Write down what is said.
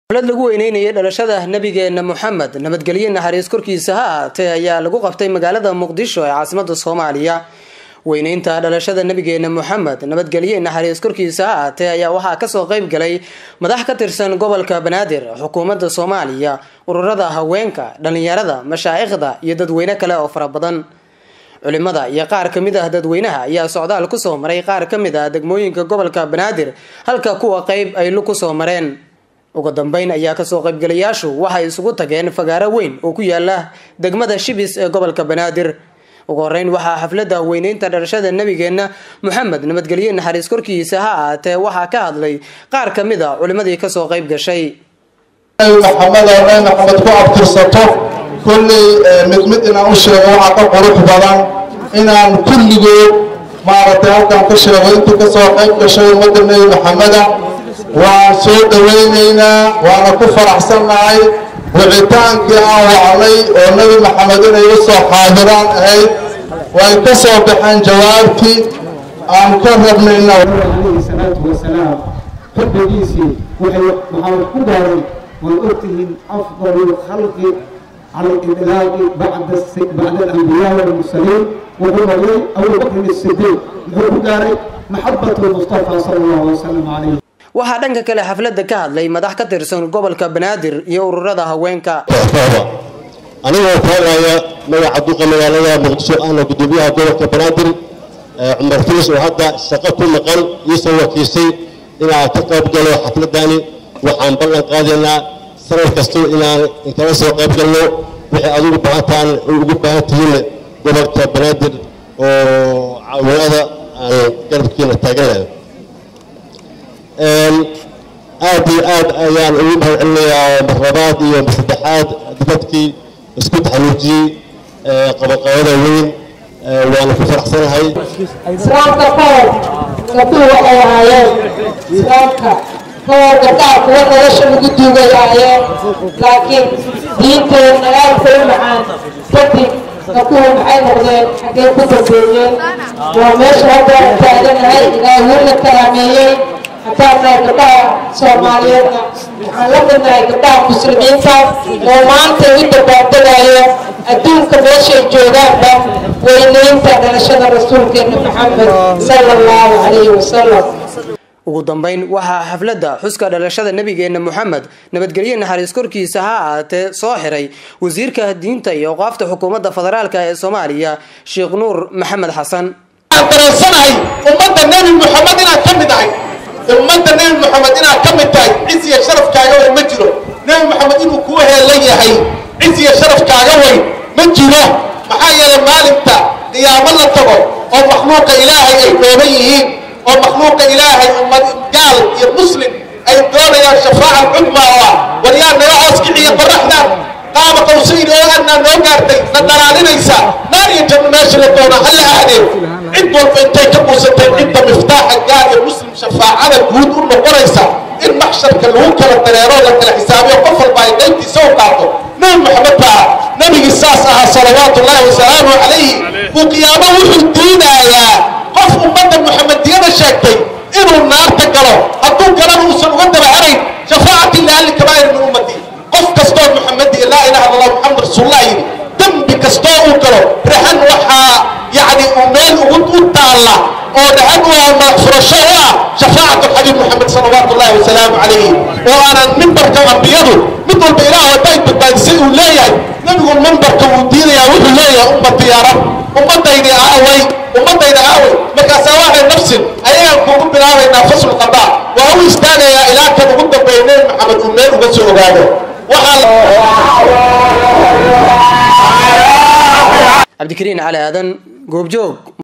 xaflad lagu weyneynayay dhalashada nabigeena moxamed nabadgelye naxariis korkiisa ha ahaatee ayaa lagu qabtay magaalada muqdisho ee caasimada soomaaliya weyneynta dhalashada nabigeena moxamed nabadgelye naxariis korkiisa ha ahaatee ayaa waxaa kasoo qeyb galay madax ka tirsan gobolka banaadir xukuumadda soomaaliya ururada haweenka dhalinyarada mashaa'ikhda iyo dadweyne kale oo fara badan culimada iyo qaar kamid ah dadweynaha ayaa socdaal kusoo maray qaar kamid ah degmooyinka gobolka banaadir halka kuwa qeyb ay lu kusoo mareen ugu dambeyn ayaa kasoo qaybgalayaashu waxay isugu tageen fagaaro weyn oo ku yaala degmada shibis ee gobolka banaadir ugu horeyn waxaa xaflada weyneynta dhalashada nabigeena moxamed nabadgelye naxariis korkiisa ha ahaatee waxaa ka hadlay qaar kamid a culimadii kasoo qeyb gashay maxamed oo maxamed ku abtirsato kolley mid mid inaan u sheego waxaa ka qurux badan inaan kulligood maaragtay halkan ka sheego intii kasoo qayb gashay ummadda nebi maxameda waan soo dhawaynaynaa waana ku faraxsannahay wicitaankii aan wacnay oo nebi maxamed inay u soo xaadiraan ahayd way ka soo baxeen jawaabtii aan ka rabnayna alayhi salaatu wasalaam xubbigiisii waxay waxaa ku gaaray waad ogtihiin afdalu lkhalqi cala lidlaaqi bacda bacda alambiyaa walmursaliin wuxuu noqday abubakrin asidiiq muxuu ku gaaray maxabatu lmustafa sala allahu wasalam calayh waxaa dhanka kale xaflada ka hadlay madax ka tirsan gobolka banaadir iyo ururada haweenka anigoo taagaya magaca duqa magaalada muqdisho ahna gudoomiyaha gobolka banaadir cumar fiis oo hadda shaqo ku maqan iisoo wakiisay inaan ka qayb galo xafladani waxaan ballan qaadaynaa sanad kasto inaan inkala soo qayb galno wixii aad ugu baahantaan ugu baahan tihiin gobolka banaadir oo caawinada aan garabkiina taaganayo aad iyo aad ayaan ugu mahad celinayaa marlabaad iyo masaddexaad dadkii isku taxaluujiyey qabaqabada weyn waana ku faraxsanahay islaamka kahor gabdhuhu waxay ahaayeen islaamka kahor gabdhaha kuwa nolosha lagu duugay ahaayeen laakiin diinteen nagaalka u macaan kadib gabdhuhu maxay noqdeen xaggee ku dambeeyeen waa meesha hadda aan taaganahay ilaahuun la karaameeyey haddaan nahay gabdhaha soomaaliyeedna waxaan la midnahay gabdhaha muslimiinta oo maanta u dabaaldegaya adduunka meeshay joogaanba weyneynta dhalashada rasuulkeena maxamed sala allahu calayhi wasalam ugu dambeyn waxaa xaflada xuska dhalashada nabigeena moxamed nabadgelye naxariis korkiisa ha ahaatee soo xiray wasiirka diinta iyo awqaafta xukuumadda federaalk ee soomaaliya sheekh nuur maxamed xasan dareensanahay ummadda nebi moxamed inaad ka mid ahay ummadda nebi moxamed inaad ka mid tahay cis iyo sharafkaaga weyn ma jiro nebi moxamed inuu kuu heelan yahay cis iyo sharafkaaga weyn ma jiro maxaa yeelay maalinta qiyaamo la tago oo makhluuqa ilaahay ay dhooban yihiin oo makhluuqa ilaahay ummad gaal iyo muslim ay doonayaan shafaaca cudma oo ah waryaa naga hoos kiciya qoraxdan qaaba qawsayn oo adnaa noo gaartay na dhalaalinaysa naar iyo janno meesha la doona hala aadeen cid walba intay ka buusatay cidda miftaaxa gaal iyo muslim shafaacada guud u noqonaysa in maxsharka lagu kala dareero la kala xisaabiyo qof walba ay qaybtiisa u qaato nebi maxamed baa nebigii saas ahaa salawaatu ullaahi wasalaamu calayhi uu qiyaamo wuxuu diidayaa qof ummadda muxamediyada sheegtay inuu naarta galo hadduu galana uusan uga daba harayn shafaacati liahli kabaa'ir min ummati qof kastoo muxamedi laa ilaha illa allah muxamed rasuulullah yidhi dembi kastoo uu galo rahan waxaa yacni uu meel ugu u taalla oo rahan u ah madax furasho u ah shafaacatu xabiib muxamed salawaatu ullahi wasalaamu calayhi oo aanan mimbarka ambiyadu mid walba ilaah hadday badbaadisay uu leeyahay nebigu mimbarka uu diidayaa wuxuu leeyahay ummati yaa rab ummadaydi aaway ummadayda aaway markaasaa waxay nafsin ayagaan kuugu bilaabaynaa fasl qadaa waa u istaagayaa ilaa kan ugu dambeeya nebi maxamed uu meel uga soo ogaado cabdikariin cali aadan goobjoog